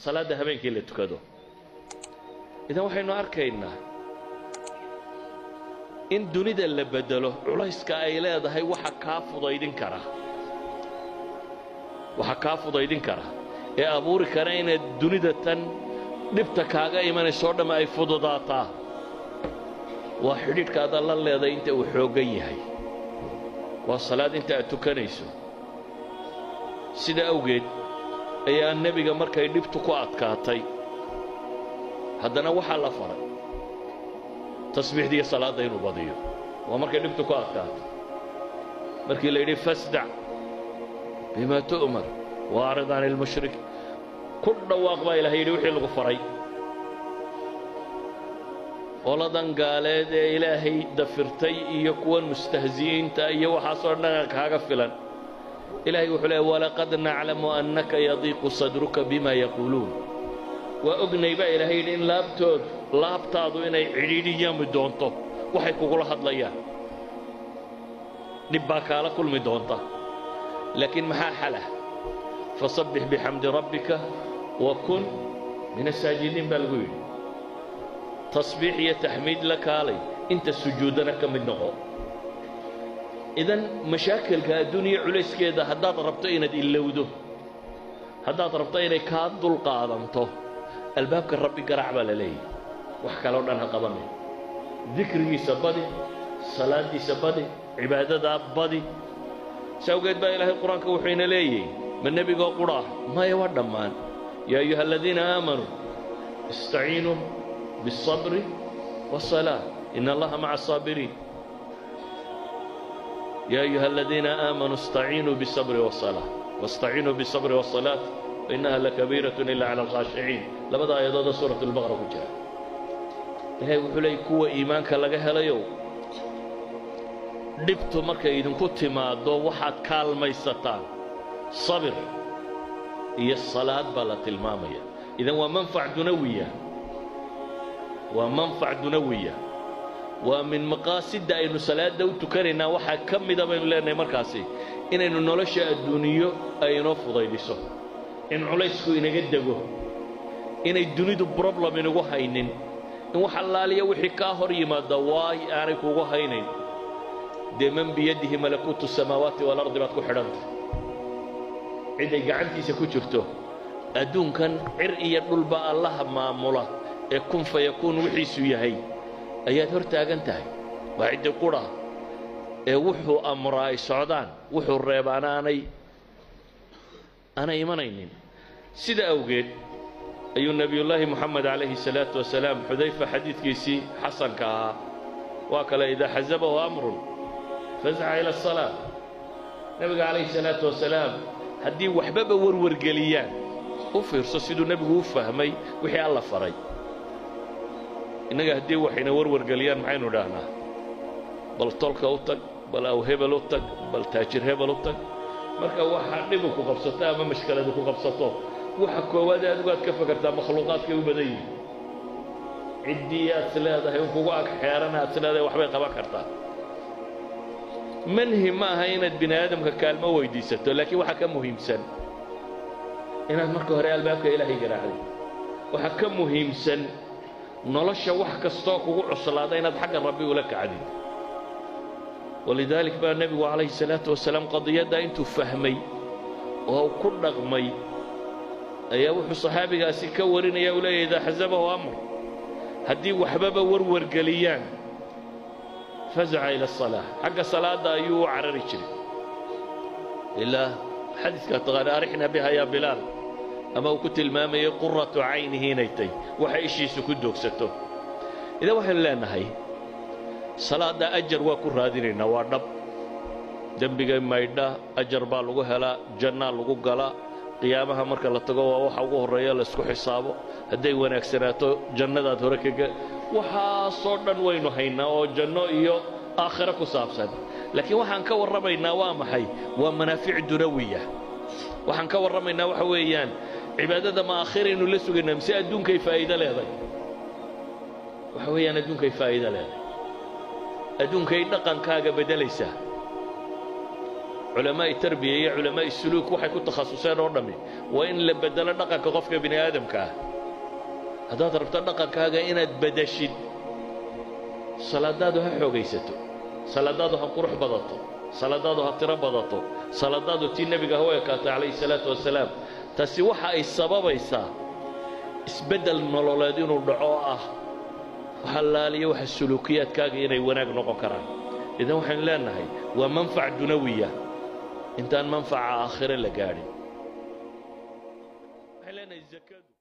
salaadda habeenkii la tukado idan waxaynu arkaynaa in dunida la beddelo culayska ay leedahay waxa kaa fudaydin kara waxa kaa fudaydin kara ee abuuri kara inaad dunida tan dhibta kaaga imanayso o dhamme ay fududaataa waa xidhiidhka aad alla leedahay inta uu xooggan yahay waa salaad inta aad tukanayso sida awgeed ayaa nebiga markay dhibtu ku adkaatay haddana waxaa la faray tasbiixdiiyo salaadda inuu badiyo waa markay dhibtu ku adkaatay markii la yidhi fasdac bima tu'mar waacrid can ilmushrik ku dhawaaq baa ilahay yidhi wixii lagu faray qoladan gaaleed ee ilaahay dafirtay iyo kuwan mustahzi'iinta iyo waxaasoo dhan kaaga filan ilahay wuxuu leeay walaqad naclamu annaka yadiiqu sadruka bima yaquuluun waa ognay baa ilaahay yidhi in laabtoodu laabtaadu inay cidhiidhiyami doonto waxay kugula hadlayaan dhib baa kaala kulmi doonta laakiin maxaa xalah fasabbix bixamdi rabbika wa kun min asaajidiin baa lagu yidhi tasbiix iyo taxmiid la kaalay inta sujuuddana ka mid noqo idan mashaakilka adduuniya culayskeeda haddaad rabto inaad ilowdo haddaad rabto inay kaa dulqaadanto albaabka rabbi garaac baa la leeyahy wax kaloo dhan ha qabanay dikrigiisa badi salaaddiisa badi cibaadadaa badi si awgeed baa ilaahay qur-aanka wuxuu ina leeyahy ma nebigoo qudhaah maya waa dhammaan yaa ayuha aladiina aamanuu istaciinuu biالصabri wالصalaaة in allaha maca الصaabiriin ya ayuha aladiina aamanuu istaciinuu biالصabri wالصalaaة واstaciinuu biالصabri wالصalaaة fainaha lakabiiraة ila calى اlkhaashiciin labada aayadooda suuraة اlbaqra ku jira ilahay wuxuu leeyay kuwa iimaanka laga helayow dhibtu markay idinku timaaddo waxaad kaalmaysataan sabir iyo salaad baa la tilmaamaya idan waa manfac dunawiya waa manfac dunawiya waa min maqaasidda aynu salaadda u tukanaynaa waxaa ka mida baynu leenahay markaasi inaynu nolosha adduuniyo ay inoo fudaydiso in culaysku inaga dego inay dunidu broblam inagu haynin in wax allaaliya wixii kaa hor yimaada waay aanay kugu haynayn dee man biyadihi malakuutu samaawaati waalardi baad ku xidhantay ciday gacantiisa ku jirto adduunkan cir iyo dhulba allaha maamula ee kun fayakuun wixiisu yahay ayaad hor taagan tahay waa ciddi qudha ee wuxuu amraa ay socdaan wuxuu reebaana aanay aanay imanaynin sida awgeed ayuu nebiyullaahi moxamed calayhi salaatu wasalaam xudayfa xadiidkiisii xasanka ahaa waa kale idaa xasabahu amrun fasca ila asalaa nebiga calayhi salaatu wasalaam haddii waxbaba warwargeliyaan u fiirso siduu nebigu u fahmay wixii alla faray innaga haddii waxayna warwargeliyaan maxaynu idhaahnaa bal tolka u tag bal aw hebel u tag bal taajir hebel u tag marka waxa dhibu ku qabsato ama mashkaladu ku qabsato waxa koowaad adigu aad ka fakartaa makhluuqaadkay u badan yihin ciddii aad is leedahay un kugu ag xeerana aad is leedahay waxbay qaban kartaa manhi ma aha inaad bini aadamka kaalmo weydiisato laakiin waxaa ka muhiimsan inaad marka hore albaabka ilaahay garaacday waxaa ka muhiimsan nolosha wax kastoo kugu cuslaada inaad xagga rabbi ula kacdid walidaalik baa nebigu calayhi salaatu wasalaam qadiyaddaa intuu fahmay oo ku dhaqmay ayaa wuxuu saxaabigaasi ka warinaya uu leeyahy idaa xasabahu amr haddii waxbaba warwargeliyaan fazaca ila asalaa xagga salaadda ayuu u carari jiray ilaa xadiidkaa taqaana arixna biha yaa bilaal ama uu ku tilmaamayay quratu caynihi inay tay waxa ishiisu ku doogsato idan waxaynu leenahay salaadda ajar waa ku raadinaynaa waa dhab dembiga maydha ajar baa lagu helaa jannaa lagu galaa qiyaamaha marka la tago waa waxa ugu horreeya laysku xisaabo hadday wanaagsanaato jannadaad hore kaga waxaasoo dhan waynu haynaa oo janno iyo aakhiro ku saabsan laakiin waxaan ka warramaynaa waa maxay waa manaafic dunawiya waxaan ka warramaynaa waxa weeyaan cibaadada ma aakhiraynu la sugaynaa mise adduunkay faa'iido leedahay waxa weeyaan adduunkay faa'iido leedahay adduunkay dhaqankaaga beddelaysaa culamaa'i tarbiya iyo culamaa'i suluuk waxay ku takhasuseen oo dhammi waa in la beddelo dhaqanka qofka bini aadamka ah haddaad rabto dhaqankaaga inaad beddeshid salaadaadu ha xoogaysato salaadaadu ha qurux badato salaadaadu ha tiro badato salaadaadu tii nebiga ha u ekaatay calayhi salaatu wasalaam taasi waxa ay sababaysaa isbeddel nololeed inuu dhaco oo ah waxalaaliya waxa suluukiyaadkaaga inay wanaag noqon karaan idan waxaynu leenahay waa manfac dunawiya intaan manfaca aakhire la gaadhin waxaan leenahay zakadu